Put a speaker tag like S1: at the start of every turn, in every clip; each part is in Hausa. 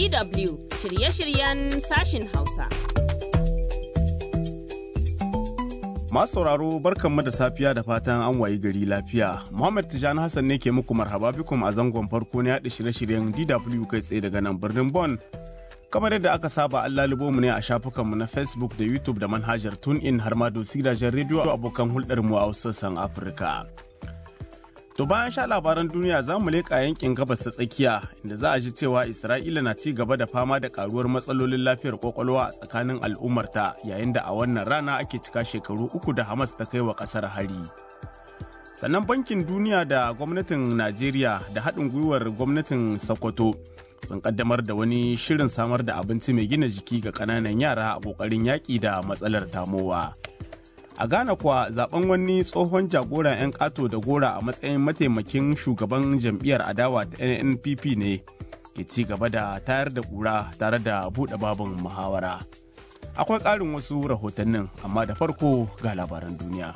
S1: DW shirye-shiryen sashin Hausa.
S2: Masu sauraro barkanmu da safiya da fatan an wayi gari lafiya. Muhammad Tijani Hassan ne ke muku marhaba bikum a zangon farko na yaɗa shirye-shiryen DW kai tsaye daga nan birnin Bon. Kamar yadda aka saba an lalubo mu ne a shafukanmu na Facebook da YouTube da manhajar TuneIn har ma dosi gidajen rediyo abokan hulɗarmu a sassan Afirka. To bayan sha labaran duniya za mu leƙa yankin gabas ta tsakiya inda za a ji cewa Isra'ila na ci gaba da fama da karuwar matsalolin lafiyar kwakwalwa a tsakanin al'ummarta yayin da a wannan rana ake cika shekaru uku da Hamas ta kai wa ƙasar hari. Sannan bankin duniya da gwamnatin Najeriya da haɗin gwiwar gwamnatin Sokoto sun kaddamar da wani shirin samar da abinci mai gina jiki ga ƙananan yara a ƙoƙarin yaƙi da matsalar tamowa. a ghana kuwa zaben wani tsohon jagoran 'yan kato da gora a matsayin mataimakin shugaban jam'iyyar adawa ta nnpp ne ke ci gaba da tayar da kura tare da buɗe babin muhawara akwai ƙarin wasu rahotannin amma da farko ga labaran duniya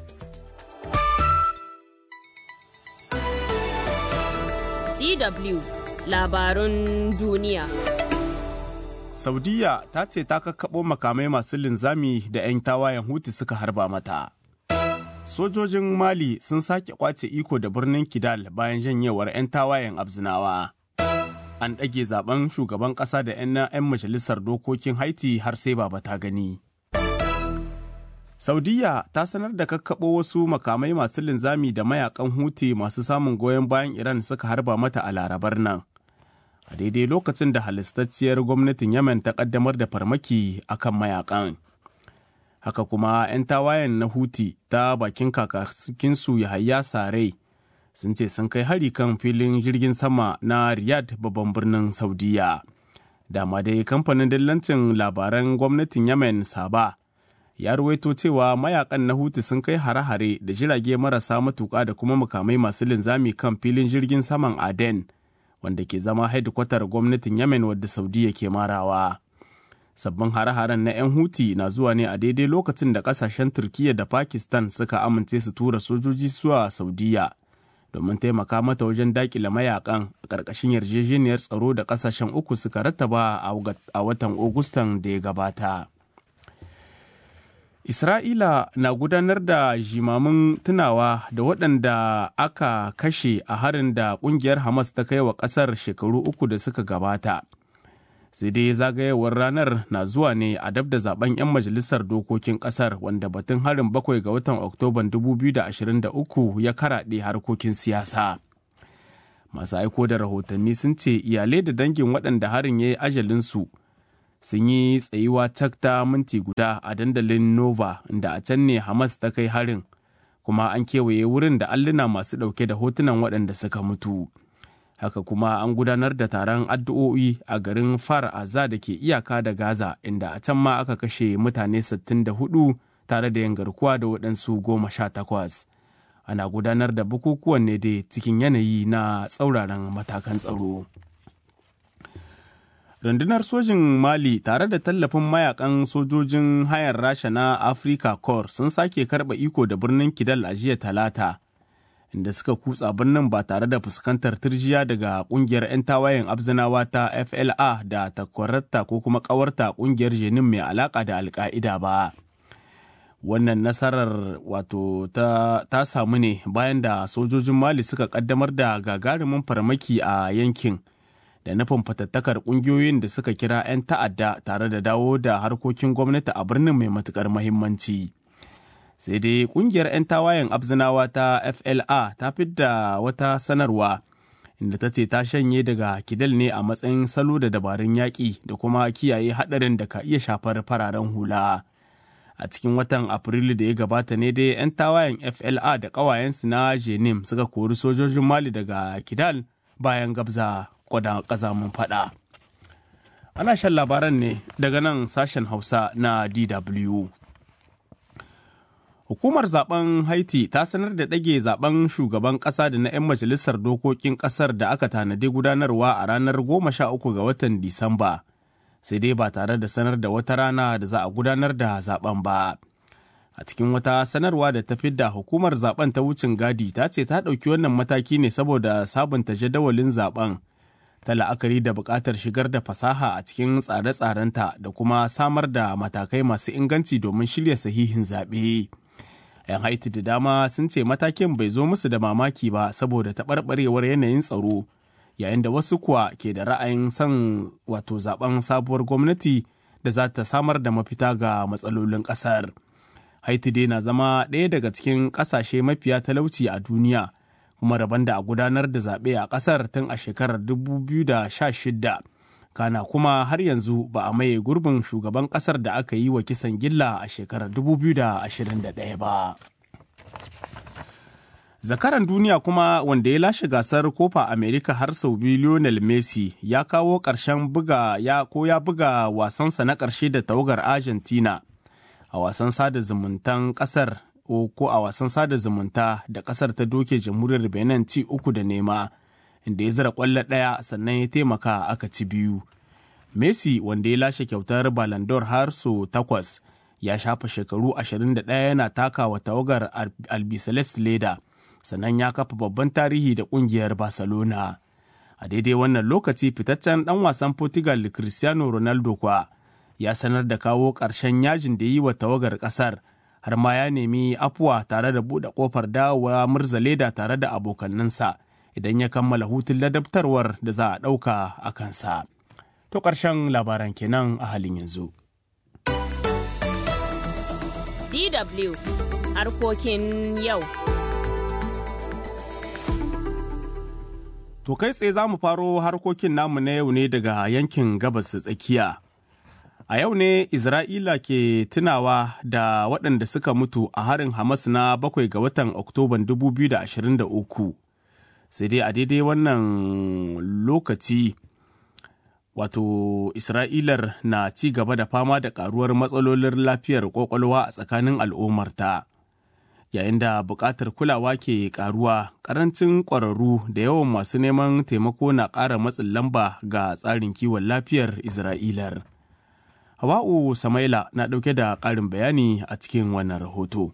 S1: DW labarun duniya.
S2: Saudiya ta ce ta kakkaɓo makamai masu linzami da 'yan tawayen Huti suka harba mata. Sojojin Mali sun sake kwace iko da birnin Kidal bayan janyewar 'yan tawayen Abzinawa. An ɗage zaben shugaban ƙasa da 'yan 'yan majalisar dokokin Haiti har sai baba ta gani. Saudiya ta sanar da kakkaɓo wasu makamai masu linzami da mayakan Huti masu samun goyon bayan Iran suka harba mata a larabar nan. a daidai lokacin da halistacciyar gwamnatin Yemen ta kaddamar da farmaki akan mayakan. Haka kuma 'yan tawayen na Huti ta bakin kakakinsu Yahaya Sare sun ce sun kai hari kan filin jirgin sama na Riyadh babban birnin Saudiya. Dama dai kamfanin dillancin labaran gwamnatin Yemen Saba ya ruwaito cewa mayakan na Huti sun kai hare-hare da jirage marasa matuƙa da kuma mukamai masu linzami kan filin jirgin saman Aden. wanda ke zama hedikwatar gwamnatin Yemen wadda Saudiya ke marawa. Sabbin hare-haren na 'yan Huti na zuwa ne a daidai lokacin da kasashen Turkiyya da Pakistan suka amince su tura sojoji zuwa Saudiya domin taimaka mata wajen dakile mayakan a ƙarƙashin yarjejeniyar tsaro da kasashen uku suka rattaba a watan Agustan da ya gabata. Isra'ila na gudanar da jimamin tunawa da waɗanda aka kashe a harin da ƙungiyar Hamas ta kai wa ƙasar shekaru uku da suka gabata. Sai dai zagayewar ranar na zuwa ne a dab da zaben 'yan majalisar dokokin ƙasar wanda batun harin bakwai ga watan Oktoban 2023 ya karaɗe harkokin siyasa. Masu aiko da rahotanni sun ce iyalai da dangin waɗanda harin ya yi ajalinsu. sun yi tsayuwa tak ta minti guda a dandalin nova da a can ne hamas ta kai harin kuma an kewaye wurin da alluna masu ɗauke da hotunan waɗanda suka mutu haka kuma an gudanar da taron addu'o'i a garin far aza da ke iyaka da gaza inda a can ma aka kashe mutane 64 tare da yin garkuwa da waɗansu goma sha takwas ana gudanar da bukukuwan ne dai cikin yanayi na tsauraran matakan tsaro. rundunar sojin mali tare da tallafin mayakan sojojin hayar rasha na africa corps sun sake karba iko da birnin kidal a jiya talata inda suka kutsa birnin ba tare da fuskantar turjiya daga kungiyar 'yan tawayen abzinawa ta fla da takwararta ko kuma kawarta kungiyar jenin mai alaka da alka'ida ba wannan nasarar wato ta, ta samu ne bayan da sojojin mali suka kaddamar da gagarumin farmaki a yankin da nufin fatattakar kungiyoyin da suka kira 'yan ta'adda tare da dawo da harkokin gwamnati a birnin mai matukar mahimmanci. sai dai kungiyar 'yan tawayen abzinawa ta fla ta fidda wata sanarwa inda ta ce ta shanye daga kidal ne a matsayin salo da dabarun yaƙi da kuma kiyaye haɗarin da ka iya shafar fararen hula a cikin watan afrilu da ya gabata ne dai 'yan tawayen fla da ƙawayensu na jenim suka kori sojojin mali daga kidal bayan gabza kwada kazamin fada. Ana shan labaran ne daga nan sashen Hausa na DW. Hukumar zaben Haiti ta sanar da ɗage zaben shugaban ƙasa da na 'yan majalisar dokokin ƙasar da aka tanadi gudanarwa a ranar 13 ga watan Disamba, sai dai ba tare da sanar da wata rana da za a gudanar da zaben ba. A cikin wata sanarwa da ta fidda hukumar zaben ta wucin gadi ta ce ta ɗauki wannan mataki ne saboda sabunta jadawalin zaben ta la'akari da buƙatar shigar da fasaha a cikin tsare-tsarenta da kuma samar da matakai masu inganci domin shirya sahihin zaɓe. 'Yan Haiti da dama sun ce matakin bai zo musu da mamaki ba saboda taɓarɓarewar yanayin tsaro, yayin da wasu kuwa ke da ra'ayin son wato zaben sabuwar gwamnati da za ta samar da mafita ga matsalolin ƙasar. Haiti dai na zama ɗaya daga cikin ƙasashe mafiya talauci a duniya. kuma rabon da a gudanar da zaɓe a ƙasar tun a shekarar 2016 kana kuma har yanzu ba a maye gurbin shugaban ƙasar da aka yi wa kisan gilla a shekarar 2021 ba. Zakaran duniya kuma wanda ya lashe gasar kofa Amerika har sau biyu Lionel Messi ya kawo ƙarshen buga ya ko ya buga wasansa na ƙarshe da tawagar Argentina a wasan sada zumuntan ƙasar ko a wasan sada zumunta da kasar ta doke jamhuriyar benin ci uku da nema inda ya zira kwallo ɗaya sannan ya taimaka aka ci biyu messi wanda ya lashe kyautar balandor har so takwas ya shafa shekaru 21 yana taka wa tawagar albiceleste leda sannan ya kafa babban tarihi da kungiyar barcelona a daidai wannan lokaci fitaccen dan wasan portugal cristiano ronaldo kwa ya sanar da kawo ƙarshen yajin da yi wa tawagar ƙasar har ma ya nemi afuwa tare da buɗe ƙofar dawowa murza leda tare da abokanninsa idan ya kammala hutun ladabtarwar da za a ɗauka a kansa. To ƙarshen labaran kenan a halin yanzu.
S1: DW harkokin yau.
S2: To kai tsaye za mu faro harkokin namu na yau ne daga yankin gabas tsakiya. A yau ne Isra'ila ke tunawa da waɗanda suka mutu a harin Hamas na bakwai ga watan Oktoban 2023. Sai dai a daidai wannan lokaci wato Isra'ilar na ci gaba da fama da ƙaruwar matsalolin lafiyar ƙwaƙwalwa a tsakanin al'ummarta. Yayin da buƙatar kulawa ke ƙaruwa, ƙarancin ƙwararru da yawan masu neman taimako na ƙara matsin lamba ga tsarin kiwon lafiyar Isra'ilar. Hawa'u Samaila na ɗauke da ƙarin bayani a cikin wannan rahoto.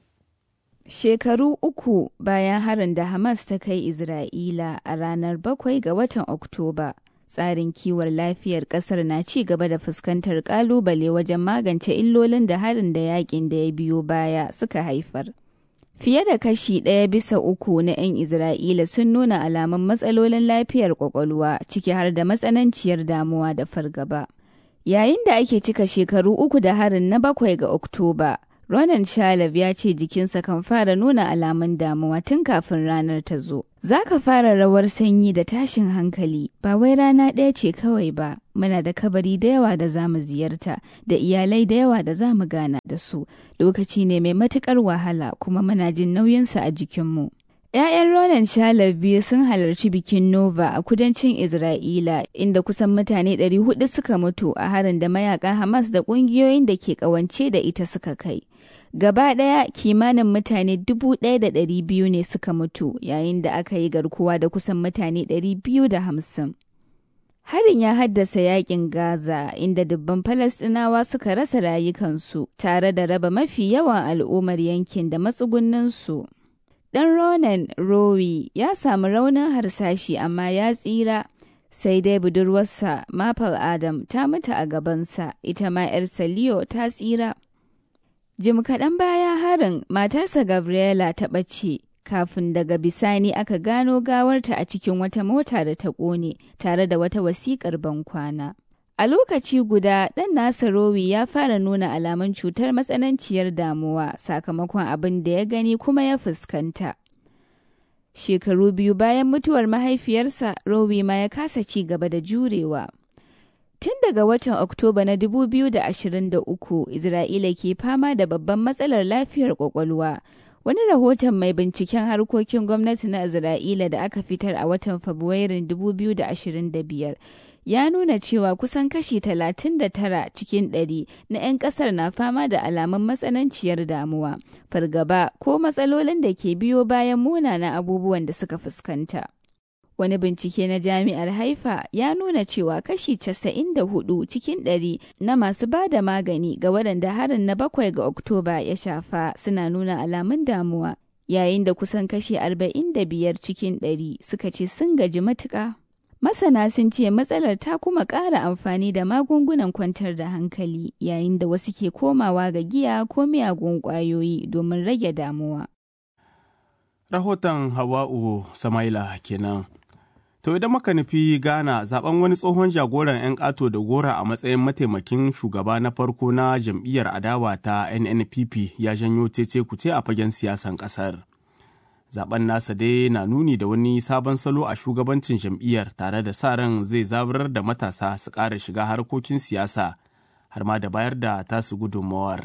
S3: Shekaru uku bayan harin da Hamas ta kai Isra'ila a ranar bakwai ga watan Oktoba, tsarin kiwon lafiyar ƙasar na ci gaba da fuskantar ƙalubale wajen magance illolin da harin da yakin da ya biyo baya suka haifar. Fiye da kashi ɗaya bisa uku na 'yan Isra'ila sun nuna alamun matsalolin lafiyar ƙwaƙwalwa ciki har da matsananciyar damuwa da fargaba. Yayin da ake cika shekaru uku da harin na bakwai ga Oktoba, Ronan Shalab ya ce jikinsa kan fara nuna alamun damuwa tun kafin ranar ta zo. Za ka fara rawar sanyi da tashin hankali, ba wai rana ɗaya ce kawai ba, muna da kabari da yawa da za mu ziyarta, da iyalai da yawa da za mu gana da su. Lokaci ne mai matuƙar wahala kuma muna jin nauyinsa a jikinmu. ‘Ya'yan Ronan Shalab biyu sun halarci bikin Nova a kudancin Isra'ila, inda kusan mutane 400 suka mutu a harin da mayakan Hamas da ƙungiyoyin da ke ƙawance da ita suka kai. Gaba ɗaya kimanin mutane 1,200 ne suka mutu yayin da aka yi garkuwa da kusan mutane 250. Harin ya haddasa yakin Gaza inda dubban Falasɗinawa suka rasa rayukansu tare da raba mafi yawan al'ummar yankin da matsugunninsu. Ɗan Ronan Rowi ya samu raunin harsashi amma ya tsira, sai dai budurwarsa Maple Adam ta mutu a gabansa, ita ma 'yarsa Leo ta tsira. Jim kaɗan baya harin matarsa Gabriela ta ɓace, kafin daga bisani aka gano gawarta a cikin wata mota da ta ƙone tare da wata wasiƙar bankwana. A lokaci guda, ɗan nasa Rowi ya fara nuna alamun cutar matsananciyar damuwa sakamakon abin da ya gani kuma ya fuskanta. Shekaru biyu bayan mutuwar mahaifiyarsa, Rowi ma ya kasa ci gaba da jurewa. Tun daga watan Oktoba na 2023, Isra'ila ke fama da babban matsalar lafiyar kwakwalwa. Wani rahoton mai binciken harkokin gwamnati na Isra'ila da aka fitar a watan Fabrairun 2025 ya nuna cewa kusan kashi 39 cikin 100 na 'yan kasar na fama da alamun matsananciyar damuwa, fargaba ko matsalolin da ke biyo bayan munanan abubuwan da suka fuskanta. Wani bincike na jami'ar Haifa ya nuna cewa kashi 94 cikin 100 na masu ba da magani ga waɗanda harin na bakwai ga Oktoba ya shafa suna nuna alamun damuwa, yayin da kusan kashi 45 cikin 100 suka ce sun gaji matuƙa. Masana sun ce matsalar ta kuma ƙara amfani da magungunan kwantar da hankali yayin da wasu ke komawa ga giya ko miyagun ƙwayoyi domin rage damuwa.
S2: Rahoton Hawa'u Samaila kenan. To idan muka nufi Ghana zaben wani tsohon jagoran 'yan ƙato da gora a matsayin mataimakin shugaba na farko na jam'iyyar adawa ta NNPP ya janyo cece kuce a fagen siyasan ƙasar. Zaben nasa dai na nuni da wani sabon salo a shugabancin jam'iyyar tare da sa ran zai zaburar da matasa su ƙara shiga harkokin siyasa har ma da bayar da tasu gudunmawar.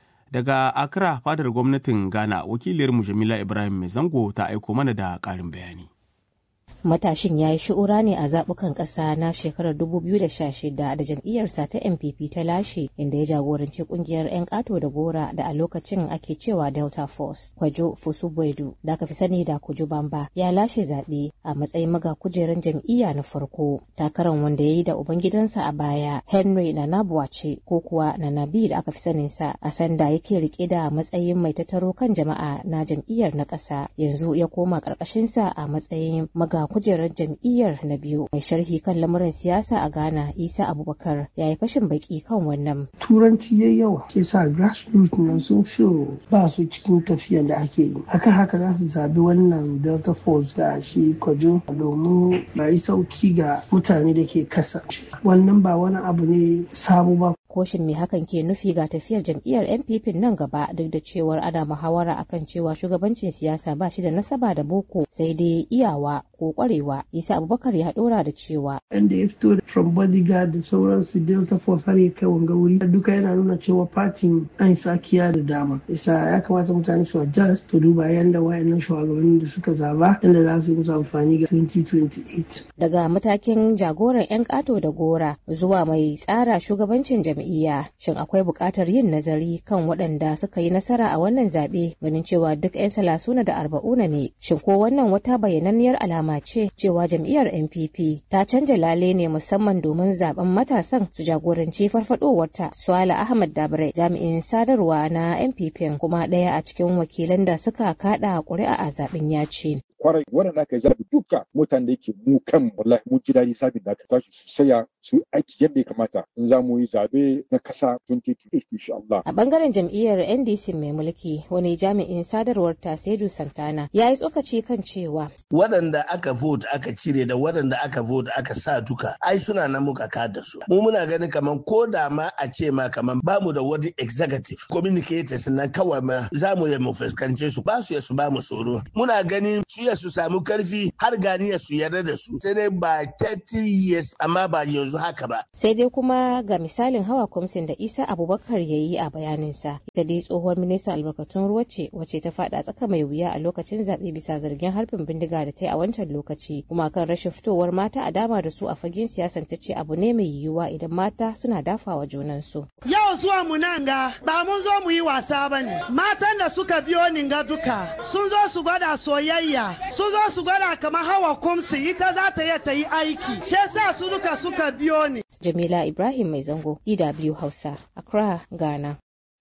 S2: Daga Accra fadar gwamnatin Ghana wakiliyarmu Jamila Ibrahim Mai Zango ta aiko mana da ƙarin bayani.
S4: matashin ya yi shi'ura ne a zaɓukan ƙasa na shekarar 2016 da jam'iyyarsa ta npp ta lashe inda ya jagoranci ƙungiyar 'yan ƙato da gora da a lokacin ake cewa delta force kwajo fusubwedu da aka fi sani da kuju bamba ya lashe zaɓe a matsayin maga kujeran jam'iyya na farko takaran wanda ya yi da ubangidansa a baya henry nanabuwace ko kuwa nanabi da aka fi saninsa a sanda yake rike da matsayin mai tattaro kan jama'a na jam'iyyar na ƙasa yanzu ya koma ƙarƙashinsa a matsayin maga kujerar jam'iyyar na biyu mai sharhi kan lamuran siyasa a ghana isa abubakar ya yi fashin baki kan wannan
S5: turanci ya yawa ke sa grassroots nan sun fi ba su cikin tafiyan da ake yi akan haka za su zabi wannan delta force da shi kwajo domin ya yi sauki ga mutane da ke kasa wannan ba wani abu ne sabo ba
S4: koshin me hakan ke nufi ga tafiyar jam'iyyar npp nan gaba duk da cewar ana muhawara akan cewa shugabancin siyasa ba shi da nasaba da boko sai dai iyawa ko kwarewa isa abubakar ya dora da cewa
S5: inda ya fito from bodyguard da sauransu delta force har ya kai wanga wuri duka yana nuna cewa fatin an sakiya da dama isa ya kamata mutane su adjust to duba yanda wayannan shugabanni da suka zaba inda za su yi musu amfani ga 2028
S4: daga matakin jagoran yan kato da gora zuwa mai tsara shugabancin jam'iyya shin akwai buƙatar yin nazari kan waɗanda suka yi nasara a wannan zaɓe ganin cewa duk 'yan salasuna da arba'una ne shin ko wannan wata bayyananniyar alama ce cewa jam'iyyar npp ta canja lale ne musamman domin zaben matasan su jagoranci farfadowarta suala ahmad dabre jami'in sadarwa na npp kuma ɗaya a cikin wakilan da suka kaɗa ƙuri'a a zaben ya ce
S6: kwarai waɗanda aka zaɓi duka mutane da yake mu kan wallahi mun ji daɗi sabin da aka tashi su saya su aiki yadda ya kamata in za mu yi zaɓe na kasa 2028 insha Allah.
S4: A bangaren jam'iyyar NDC mai mulki wani jami'in sadarwar ta Sedu Santana ya yi tsokaci kan cewa.
S7: Waɗanda aka vote aka cire da waɗanda aka vote aka sa duka ai suna nan muka kada su. Mu muna ganin kaman ko da ma a ce ma kaman ba mu da wani executive communicators nan kawai ma za mu yi mu fuskance su ba su ya su ba mu tsoro. Muna ganin su ya su samu karfi har ganiya su yarda da su. Sai dai ba 30 years amma ba yanzu haka ba.
S4: Sai dai kuma ga misalin hawa kwamsin da Isa Abubakar ya yi a bayaninsa. Ita dai tsohuwar ministan albarkatun ruwa ce wacce ta fada tsaka mai wuya a lokacin zaɓe bisa zargin harbin bindiga da ta yi a wancan lokaci. Kuma kan rashin fitowar mata a dama da su a fagen siyasan ta ce abu ne mai yiwuwa idan mata suna dafawa junansu.
S8: Yau zuwa mu nan ga ba mun zo mu yi wasa ba ne. Matan da suka biyo ni ga duka sun zo su gwada soyayya sun zo su gwada kamar hawa kumsi ita za ta iya ta yi aiki. Shi sa su duka suka biyo ni.
S4: Jamila Ibrahim Mai Zango, DW Hausa, Accra, Ghana.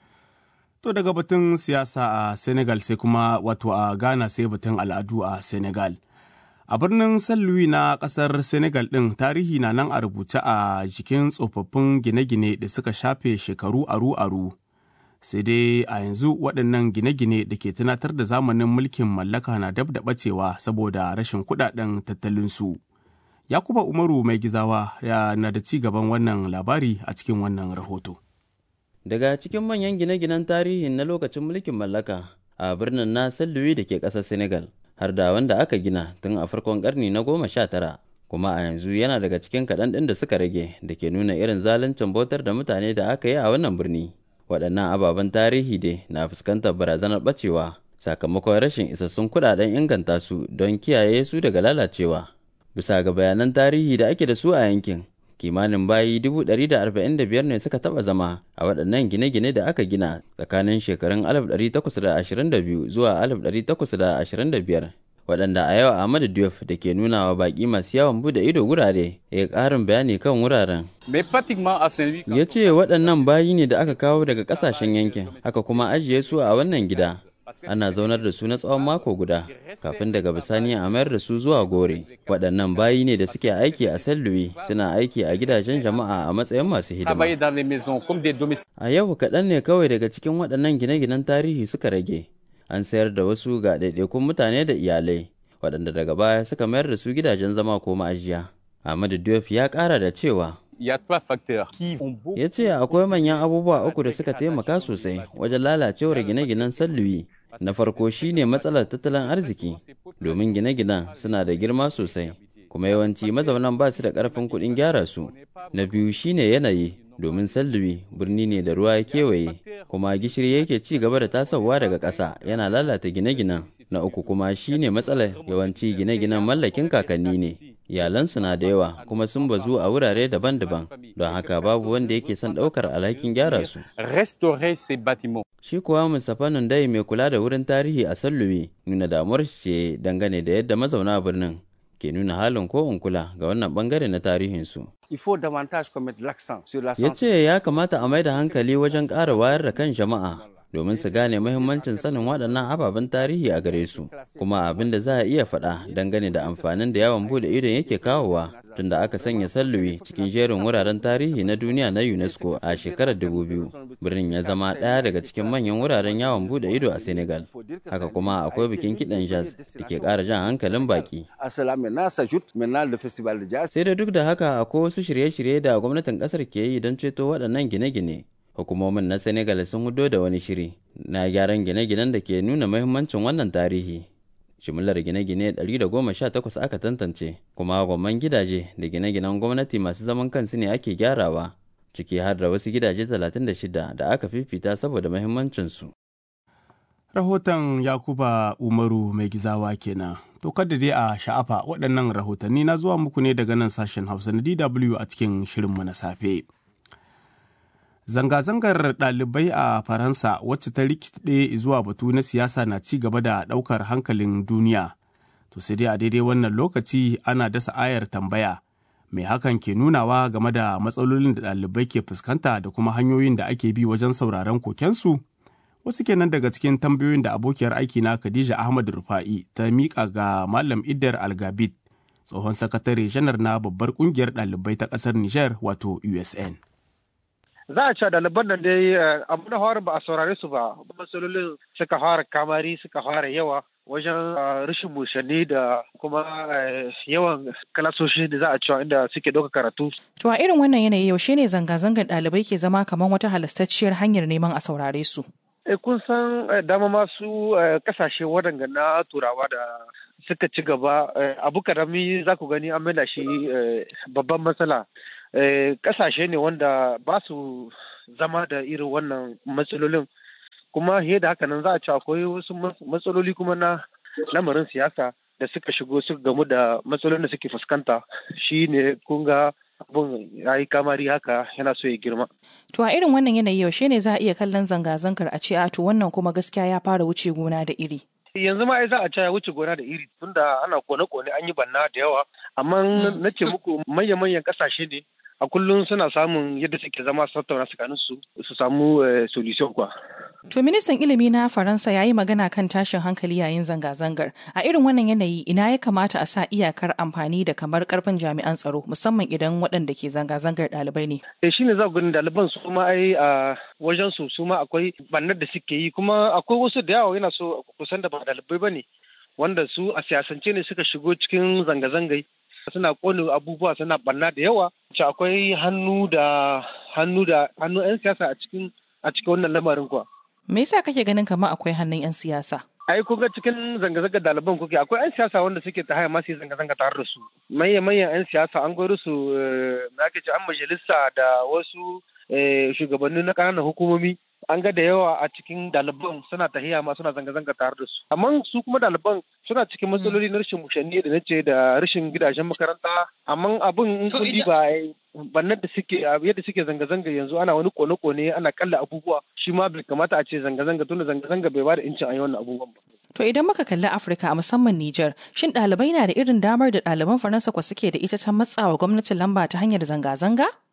S2: To daga batun siyasa a Senegal sai kuma wato a Ghana sai batun al'adu a Senegal. A birnin San Louis na ƙasar Senegal ɗin tarihi na nan a rubuce a jikin tsofaffin gine-gine da suka shafe shekaru aru-aru. Sai dai a yanzu waɗannan gine-gine da ke tunatar da zamanin mulkin mallaka na dab da ɓacewa saboda rashin kuɗaɗen tattalinsu. Yakuba Umaru mai gizawa ya na da ci gaban wannan labari a cikin wannan rahoto.
S9: Daga cikin manyan gine-ginen tarihin na lokacin mulkin mallaka a birnin na Louis da ke ƙasar Senegal, har da wanda aka gina tun a farkon ƙarni na goma sha tara, kuma a yanzu yana daga cikin kaɗan ɗin da suka rage da ke nuna irin zaluncin bautar da mutane da aka yi a wannan birni. Waɗannan ababen tarihi dai na fuskantar barazanar ɓacewa sakamakon rashin isassun kuɗaɗen inganta su don kiyaye su daga lalacewa. bisa ga bayanan tarihi da ake da su a yankin kimanin bayi 145 ne suka taba zama a waɗannan gine-gine da aka gina tsakanin shekarun 1822 zuwa 1825 waɗanda a yau Ahmadu Diop da ke nuna wa baƙi masu yawon bude ido wurare ya ƙarin bayani kan wuraren. Ya ce waɗannan bayi ne da aka kawo daga ƙasashen yankin, aka kuma ajiye su a wannan gida. ana zaunar da su na tsawon mako guda kafin daga bisani a mayar da su zuwa gore waɗannan bayi ne da suke aiki a san louis suna aiki a gidajen jama'a a matsayin masu hidima a yau kaɗan ne kawai daga cikin waɗannan gine-ginen tarihi suka rage an sayar da wasu ga ɗaiɗaikun mutane da iyalai waɗanda daga baya suka mayar da su gidajen zama ko ma'ajiya ahmadu diop ya ƙara da cewa ya ce akwai manyan abubuwa uku da suka taimaka sosai wajen lalacewar gine-ginen salluwi na farko shine matsalar tattalin arziki domin gine-ginen suna da girma sosai kuma yawanci mazaunan ba su da ƙarfin kuɗin gyara su na biyu shine yanayi domin salluwi birni ne da ruwa ya kewaye kuma gishiri yake ci gaba da tasowa daga ƙasa yana lalata gine-ginen na uku kuma shine matsalar yawanci gine-ginen mallakin kakanni ne iyalansu na da yawa kuma sun bazu a wurare daban-daban don haka babu wanda yake son ɗaukar alhakin gyara su shi kuwa mustapha nundai mai kula da wurin tarihi a salluwi nuna damuwar ce dangane da yadda mazauna birnin ke nuna halin ko in kula ga wannan bangare na tarihinsu. Ya ce ya kamata a mai da hankali wajen ƙara wayar da kan jama'a domin su gane mahimmancin sanin waɗannan ababen tarihi a gare su, kuma abin da za a iya faɗa dangane da amfanin da yawon bude idon yake kawowa tunda aka sanya salluwi cikin jerin wuraren tarihi na duniya na UNESCO a shekarar 2000. Birnin ya zama ɗaya daga cikin manyan wuraren yawon bude ido a Senegal. Haka kuma akwai bikin kiɗan jazz da ke ƙara jan hankalin baki. Sai da duk da haka akwai wasu shirye-shirye da gwamnatin ƙasar ke yi don ceto waɗannan gine-gine. Hukumomin na Senegal sun hudo da wani shiri na gyaran gine-ginen da ke nuna muhimmancin wannan tarihi. jimillar gine-gine 118 aka tantance kuma gwamman gidaje da gine-ginen gwamnati masu zaman kansu ne ake gyarawa ciki har da wasu gidaje 36 da aka fifita saboda mahimmancinsu.
S2: Rahoton Yakuba Umaru mai gizawa kenan. To kada dai a sha'afa waɗannan rahotanni na zuwa muku ne daga nan sashen Hausa na DW a cikin shirinmu na safe. Zanga-zangar ɗalibai a Faransa wacce ta rikide zuwa batu na siyasa na ci gaba da ɗaukar hankalin duniya. To sai dai a daidai wannan lokaci ana dasa ayar tambaya. Mai hakan ke nunawa game da matsalolin da ɗalibai ke fuskanta da kuma hanyoyin da ake bi wajen sauraron kokensu? Wasu kenan daga cikin tambayoyin da abokiyar aikina Khadija Ahmad Rufa'i ta miƙa ga Malam Idar Algabit, tsohon sakatare janar na babbar ƙungiyar ɗalibai ta ƙasar Nijar wato USN.
S10: za a ce ɗaliban nan dai abu na fara ba a saurare su ba matsalolin suka fara kamari suka fara yawa wajen rashin mushanni da kuma yawan kalasoshi da za a cewa inda suke ɗauka karatu.
S11: To a irin wannan yanayi yaushe ne zanga-zangar ɗalibai ke zama kamar wata halastacciyar hanyar neman a saurare su?
S10: E kun san dama masu kasashe waɗanda na turawa da suka ci gaba abu karami za ku gani an maida shi babban matsala. kasashe ne wanda ba su zama da irin wannan matsalolin kuma fiye da haka nan za a ci akwai wasu matsaloli kuma na lamarin siyasa da suka shigo suka gamu da matsalolin da suke fuskanta shi ne kun ga abun ya yi kamari haka yana so ya girma.
S11: To a irin wannan yanayi yaushe ne za a iya kallon zanga-zangar a ce a to wannan kuma gaskiya ya fara wuce gona da iri.
S10: yanzu ma za a ce ya wuce gona da iri tunda ana kone-kone an yi banna da yawa amma na ce muku manya-manyan kasashe ne a kullum suna samun yadda suke zama su tattauna tsakanin su su samu solution kwa.
S11: To ministan ilimi na Faransa ya yi magana kan tashin hankali yayin zanga-zangar. A irin wannan yanayi ina ya kamata a sa iyakar amfani da kamar karfin jami'an tsaro musamman idan waɗanda ke zanga-zangar ɗalibai ne.
S10: Eh shine za ku gani ɗaliban su ma ai a wajen su su ma akwai bannar da suke yi kuma akwai wasu da yawa yana so kusan da ba ɗalibai ba ne wanda su a siyasance ne suka shigo cikin zanga-zangai suna kone abubuwa suna banna da yawa ce akwai hannu da hannu da hannu 'yan siyasa a cikin a cikin wannan lamarin kuwa.
S11: Me yasa kake ganin kamar akwai hannun 'yan siyasa?
S10: ai kun ga cikin zanga-zangar ɗaliban kuke akwai 'yan siyasa wanda suke ta haya masu zanga-zanga tare da su manyan manyan 'yan siyasa an gwaro su na ake ce an majalisa da wasu shugabanni na ƙananan hukumomi an ga da yawa a cikin ɗaliban suna tahiya ma suna zanga-zanga tare da su amma su kuma ɗaliban suna cikin matsaloli na rashin mushanni da nace da rashin gidajen makaranta amma abin in kun ba bannan da suke yadda suke zanga-zanga yanzu ana wani kone-kone ana kalla abubuwa shi ma bai kamata a ce zanga-zanga tunda zanga-zanga bai bada incin a yi wannan abubuwan ba.
S11: To idan muka kalli Afirka a musamman Nijar, shin ɗalibai na da irin damar da ɗaliban Faransa kwa suke da ita ta matsawa gwamnatin lamba ta hanyar zanga-zanga?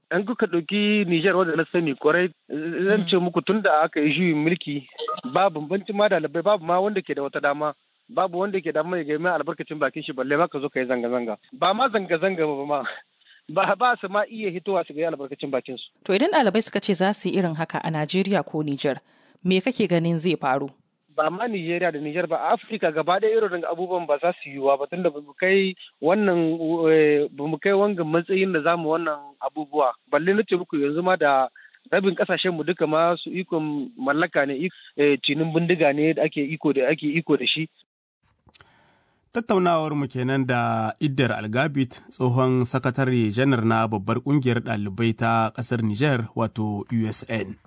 S10: an kuka ɗauki Nijar wanda na sani kwarai zan ce muku tun da aka yi juyin mulki babu banci ma dalibai babu ma wanda ke da wata dama babu wanda ke da mai ga albarkacin bakin shi balle ma ka zo ka yi zanga-zanga ba ma zanga-zanga ba ma ba ba su ma iya hitowa su ga albarkacin bakin su.
S11: To idan ɗalibai suka ce za su yi irin haka a Najeriya ko Nijar me kake ganin zai faru?
S10: ba ma Nijeriya da Nijar ba Afirka gaba ɗaya irin abubuwan ba za su yiwuwa ba tunda ba mu kai wannan ba mu kai wangan matsayin da zamu wannan abubuwa balle na ce muku yanzu ma da rabin kasashen mu duka ma su ikon mallaka ne cinin bindiga ne da ake iko da ake iko da shi
S2: tattaunawar mu kenan da Iddar Algabit tsohon sakatare janar na babbar kungiyar ɗalibai ta ƙasar Nijar wato USN.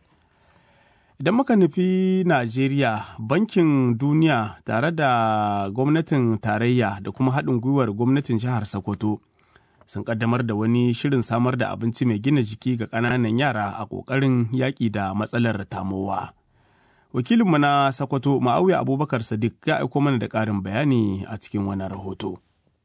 S2: Idan muka nufi Najeriya, Bankin Duniya tare da gwamnatin tarayya da kuma haɗin gwiwar gwamnatin jihar Sokoto sun ƙaddamar da wani shirin samar da abinci mai gina jiki ga ƙananan yara a ƙoƙarin yaƙi da matsalar tamowa. Wakilinmu na Sokoto, Ma'auya Abubakar Sadiq ya aiko mana da ƙarin bayani a cikin wannan rahoto.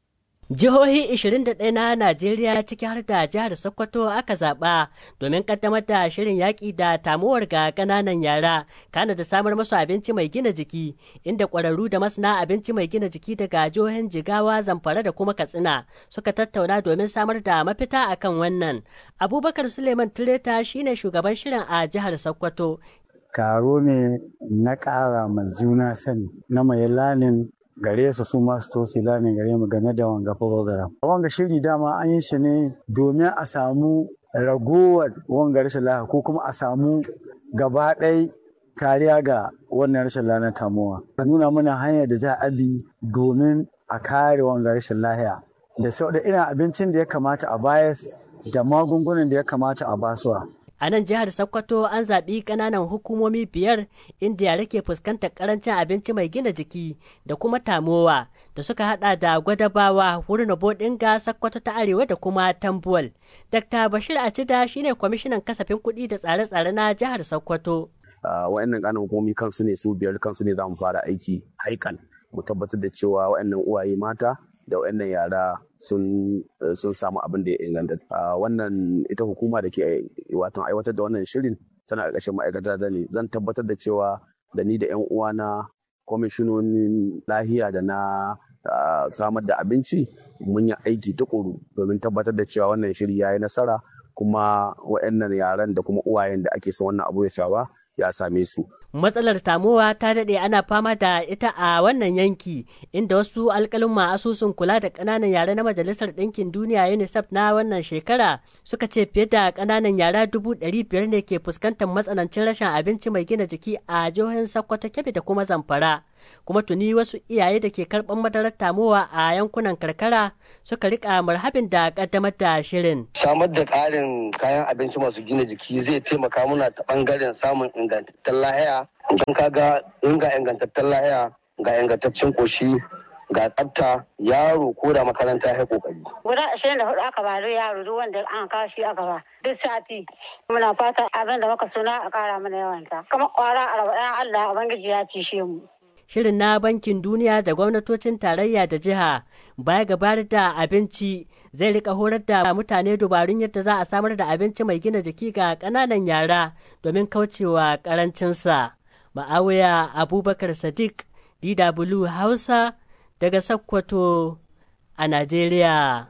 S12: Jihohi 21 na Najeriya ciki har da jihar Sokoto aka zaɓa domin ƙaddamar da shirin yaƙi da tamuwar ga ƙananan yara, kana da samar masu abinci mai gina jiki, inda ƙwararru da masana abinci mai gina jiki daga jihohin Jigawa, Zamfara da kuma Katsina suka tattauna domin samar da mafita akan wannan. Abubakar Suleiman Tureta shine shugaban shirin a jihar Sokoto.
S13: Karo ne na ƙara ma juna sani na mai lanin gare su su masu tosi lamin gare mu game da wanga program. Wanga shiri dama an yi shi ne domin a samu ragowar wanga rashin lafiya ko kuma a samu gaba ɗai kariya ga wannan rashin lafiya tamuwa. A nuna mana hanyar da za a bi domin a kare wanga rashin lafiya da sau da irin abincin da ya kamata a bayar da magungunan da ya kamata a basuwa.
S12: A nan jihar Sokoto an zaɓi ƙananan hukumomi biyar inda yare ke fuskantar ƙarancin abinci mai gina jiki da kuma tamowa da suka haɗa da gwadabawa wurin bodinga Sokoto ta Arewa da kuma Tambuwal. Dr. Bashir Acida shine kwamishinan kasafin kuɗi da tsare-tsare na jihar Sokoto.
S14: Wa'annan ƙananan hukumomi kansu ne su biyar kansu ne za mu fara aiki haikan mu tabbatar da cewa wa'annan uwaye mata da waɗannan yara sun samu abin da ya inganta. Wannan ita hukuma da ke watan aiwatar da wannan shirin tana ƙarƙashin ma'aikata da ne zan tabbatar da cewa da ni da 'yan uwana kwamishinonin lahiya da na samar da abinci mun yi aiki tukuru domin tabbatar da cewa wannan shiri ya yi nasara kuma waɗannan yaran da kuma uwayen da ake son wannan abu ya shawa ya same su.
S12: Matsalar tamowa ta daɗe ana fama da ita a wannan yanki inda wasu alƙalin asusun kula da ƙananan yara na Majalisar Ɗinkin Duniya UNICEF na wannan shekara suka ce fiye da ƙananan yara dubu ɗari biyar ne ke fuskantar matsanancin rashin abinci mai gina jiki a jihohin Sokoto, Kebbi da kuma Zamfara. Kuma tuni wasu iyaye da ke karɓar madarar tamowa a yankunan karkara suka rika marhabin da ƙaddamar da shirin.
S15: Samar da ƙarin kayan abinci masu gina jiki zai taimaka muna ta ɓangaren samun ingantattun lahiya don kaga in ga ingantattun lahiya ga ingantaccen koshi ga tsafta yaro ko da makaranta ya kokari.
S16: Guda ashirin da hudu aka ba da yaro duk wanda an kawo shi aka ba duk sati. Muna fata abin da muka suna a kara mana yawanta. Kamar kwara arba'in Allah Ubangiji ya cishe mu.
S12: Shirin na Bankin Duniya da gwamnatocin tarayya da jiha baya gabar da abinci zai rika horar da mutane dubarun yadda za a samar da abinci mai gina jiki ga ƙananan yara domin kaucewa ƙarancinsa. Ma'awiya Abubakar Sadiq, DW Hausa, daga Sokoto a Najeriya.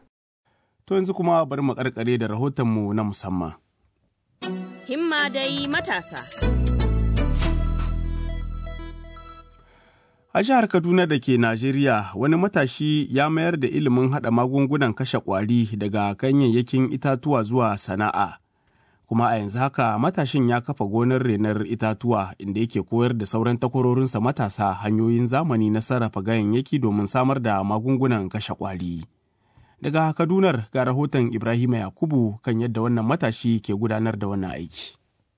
S2: To yanzu kuma bari mu karkare da rahotonmu na musamman.
S1: Himma dai matasa.
S2: A jihar Kaduna da ke Najeriya, wani matashi ya mayar da ilimin haɗa magungunan kashe ƙwari daga ganyayyakin itatuwa zuwa sana'a. Kuma a yanzu haka matashin ya kafa gonar renar itatuwa inda yake koyar da sauran takwarorinsa matasa hanyoyin zamani na sarrafa ganyayyaki domin samar da magungunan kashe ƙwari. Daga Kadunar ga rahoton Ibrahima Yakubu kan yadda wannan matashi ke gudanar da wannan aiki.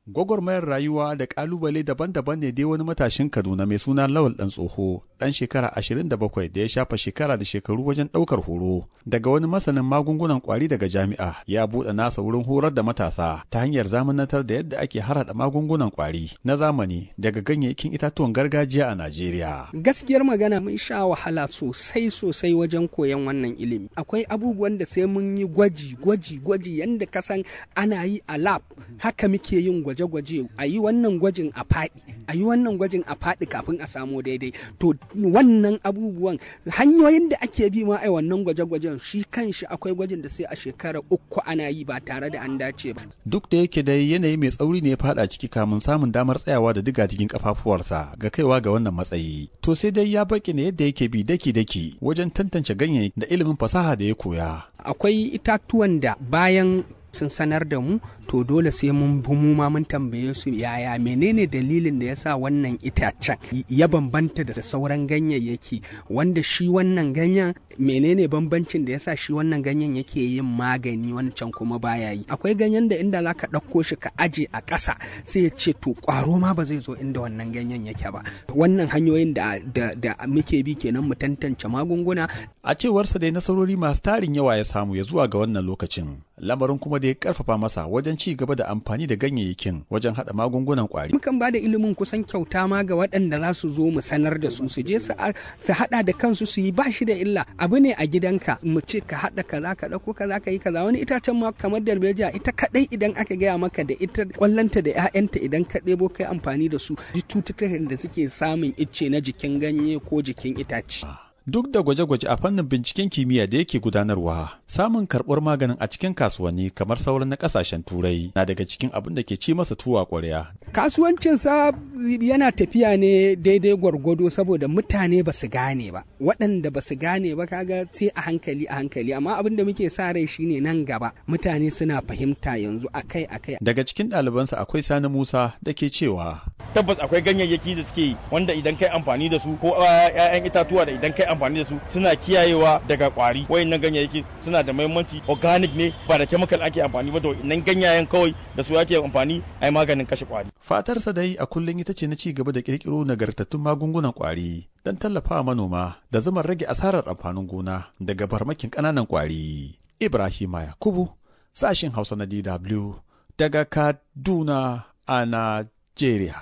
S17: gwagwarmayar rayuwa da kalubale daban-daban ne dai wani matashin kaduna mai suna lawal dan tsoho dan shekara 27 da ya shafa shekara da shekaru wajen daukar horo daga wani masanin magungunan kwari daga jami'a ya buɗe nasa wurin horar da matasa ta hanyar zamanantar da yadda ake harhaɗa magungunan kwari na zamani daga ganyayyakin itatuwan gargajiya a najeriya
S18: gaskiyar magana mun sha wahala sosai sosai wajen koyon wannan ilimi akwai abubuwan da sai mun yi gwaji gwaji gwaji yanda kasan ana yi a lab haka muke yin gwaji gwaje-gwaje a yi wannan gwajin a faɗi a yi wannan gwajin a faɗi kafin a samu daidai to wannan abubuwan hanyoyin da ake bi ma a wannan gwaje-gwajen shi kanshi akwai gwajin da sai a shekara uku ana yi ba tare da an dace ba
S17: duk da yake dai yanayi mai tsauri ne ya faɗa ciki kamun samun damar tsayawa da diga cikin kafafuwarsa ga kaiwa ga wannan matsayi to sai dai ya baki ne yadda yake bi daki-daki wajen tantance ganyayyaki da ilimin fasaha da ya koya
S18: akwai itatuwan da bayan sun sanar da mu to dole sai mun bi mu ma mun tambaye su yaya menene dalilin da yasa wannan itacen ya bambanta da sauran ganyayyaki wanda shi wannan ganyen menene bambancin da yasa shi wannan ganyen yake yin magani wancan kuma baya yi akwai ganyen da inda zaka ɗauko shi ka aje a ƙasa sai ya ce to ƙwaro ma ba zai zo inda wannan ganyen yake ba wannan hanyoyin da, da, da muke bi kenan mu tantance magunguna
S17: a cewarsa dai nasarori masu tarin yawa ya samu ya zuwa ga wannan lokacin lamarin kuma da ya karfafa masa wajen ci gaba da amfani da ganyayyakin wajen hada magungunan kwari.
S18: Mukan ba da ilimin kusan kyauta ma ga waɗanda za su zo mu sanar da su su je su hada da kansu su yi ba shi da illa abu ne a gidanka mu ce ka hada kaza ka dauko kaza ka yi kaza wani itacen ma kamar darbejiya ita kadai idan aka gaya maka da ita kwallanta da ƴaƴanta idan ka ɗebo kai amfani da su cututtukan da suke samun icce na jikin ganye ko jikin itace.
S17: duk da gwaje-gwaje a fannin binciken kimiyya da yake gudanarwa samun karɓar maganin a cikin kasuwanni kamar sauran na ƙasashen turai na daga cikin abin da ke ci masa tuwa ƙwarya.
S18: kasuwancinsa yana tafiya ne daidai gwargwado saboda mutane ba su gane ba waɗanda ba su gane ba kaga sai a hankali a hankali amma abin da muke sa rai shine nan gaba mutane suna fahimta yanzu akai akai
S17: daga cikin ɗalibansa akwai sani musa da ke cewa
S19: tabbas akwai ganyayyaki da suke wanda idan kai amfani da su ko 'ya'yan itatuwa da idan kai amfani da su suna kiyayewa daga kwari wayannan ganyayyaki suna da muhimmanci organic ne ba da chemical ake amfani ba da nan ganyayen kawai da su ake amfani ai maganin kashe kwari
S17: fatarsa dai a kullum ita ce na ci gaba da kirkiro nagartattun magungunan kwari don tallafawa manoma da zama rage asarar amfanin gona daga barmakin ƙananan kwari ibrahima yakubu sashin hausa na dw daga kaduna a najeriya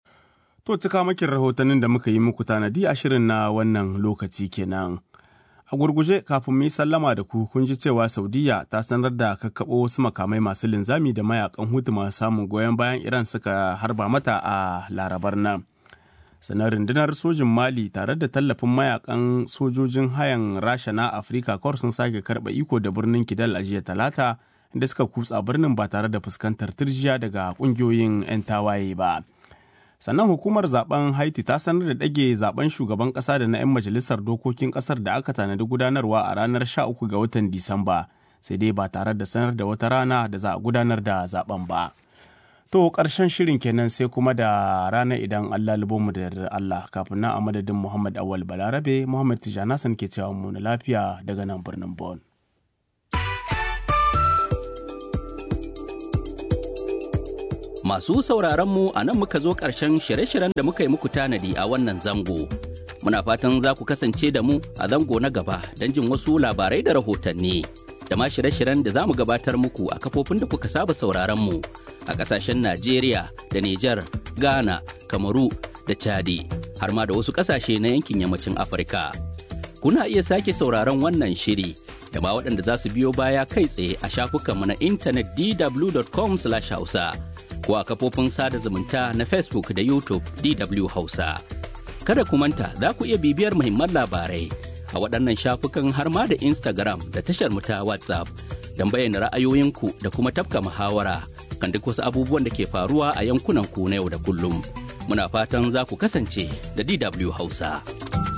S2: To cika makin rahotannin da muka yi muku tanadi a shirin na wannan lokaci kenan. A gurguje kafin mu yi sallama da ku kun ji cewa Saudiya ta sanar da kakkaɓo wasu makamai masu linzami da mayakan hutu masu samun goyon bayan Iran suka harba mata a larabar nan. Sanar rundunar sojin Mali tare da tallafin mayakan sojojin hayan Rasha na Afirka kawar sun sake karɓa iko da birnin Kidal a jiya talata inda suka kutsa birnin ba tare da fuskantar turjiya daga ƙungiyoyin 'yan tawaye ba. sannan hukumar zaben haiti ta sanar da ɗage zaben shugaban ƙasa da na 'yan majalisar dokokin ƙasar da aka tanadi gudanarwa a ranar 13 ga watan disamba sai dai ba tare da sanar da wata rana da za a gudanar da zaben ba to ƙarshen shirin kenan sai kuma da rana idan allah mu da yardar allah kafin nan a madadin muhammad awal balarabe muhammad tijanasan ke cewa mu na lafiya daga nan birnin bon
S20: Masu sauraronmu a nan muka zo ƙarshen shirye-shiryen da muka yi muku tanadi a wannan zango. Muna fatan za ku kasance da mu a zango na gaba don jin wasu labarai da rahotanni. Da ma shirye-shiryen da za mu gabatar muku a kafofin da kuka saba sauraronmu a ƙasashen Najeriya da Nijar, Ghana, Kamaru da Chadi, har ma da wasu ƙasashe na yankin yammacin Afirka. Kuna iya sake sauraron wannan shiri da ma waɗanda za su biyo baya kai tsaye a shafukanmu na intanet dw.com/hausa. ko a kafofin sada zumunta na Facebook da YouTube DW Hausa. Kada ku manta za ku iya bibiyar muhimman labarai a waɗannan shafukan har ma da Instagram da tashar mu ta WhatsApp don bayyana ra'ayoyinku da kuma tafka muhawara kan duk wasu abubuwan da ke faruwa a yankunan ku na yau da kullum. Muna fatan za ku kasance da DW Hausa.